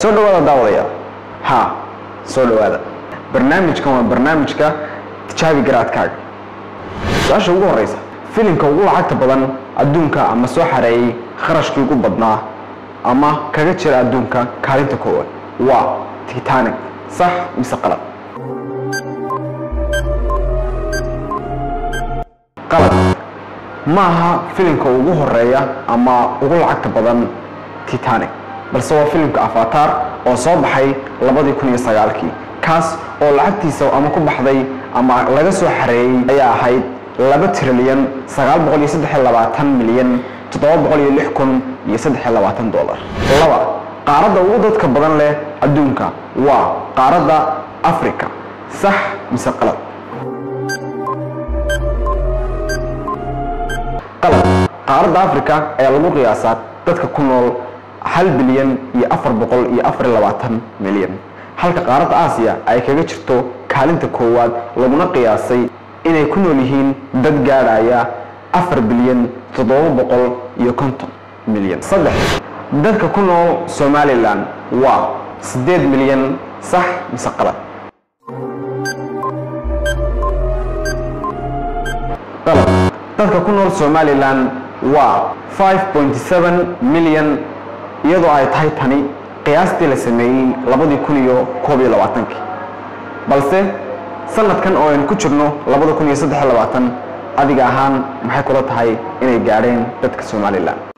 soo dhawaada daawadayaal ha soo dhawaada barnaamijkan waa barnaamijka tijaabi garaadkaaga su-aasha ugu horeysa filimka ugu lacagta badan adduunka ama soo xareeyey kharashkii ugu badnaa ama kaga jira adduunka kaalinta koowaad waa titanic sax mise qalad qalad ma aha filimka ugu horeeya ama ugu lacagta badan titanic balse waa filimka avatar oo soo baxay labadii kun iyo sagaalkii kaas oo lacagtiisa ama ku baxday ama laga soo xareeyey ayaa ahayd laba trilyan sagaal boqol iyo saddex iyo labaatan milyan toddoba boqol iyo lix kun iyo saddex iyo labaatan dollar laba qaaradda ugu dadka badan leh adduunka waa qaaradda africa sax mise qalad qalad qaaradda africa ayaa lagu qiyaasaa dadka ku nool hal bilyan iyo afar boqol iyo afar iyo labaatan milyan halka qaaradda aasiya ay kaga jirto kaalinta koowaad laguna qiyaasay inay ku nool yihiin dad gaadhaya afar bilyan toddoba boqol iyo konton milyan saddex dadka ku nool somalilan waa siddeed milyan sax mise qalad qalad dadka ku nool somalilan waa five point seven milyan iyadoo ay tahay tani qiyaastii la sameeyey labadii kun iyo koob iyo labaatankii balse sanadkan oo aynu ku jirno labada kun iyo saddex iyo labaatan adiga ahaan maxay kula tahay inay gaadheen dadka somalilan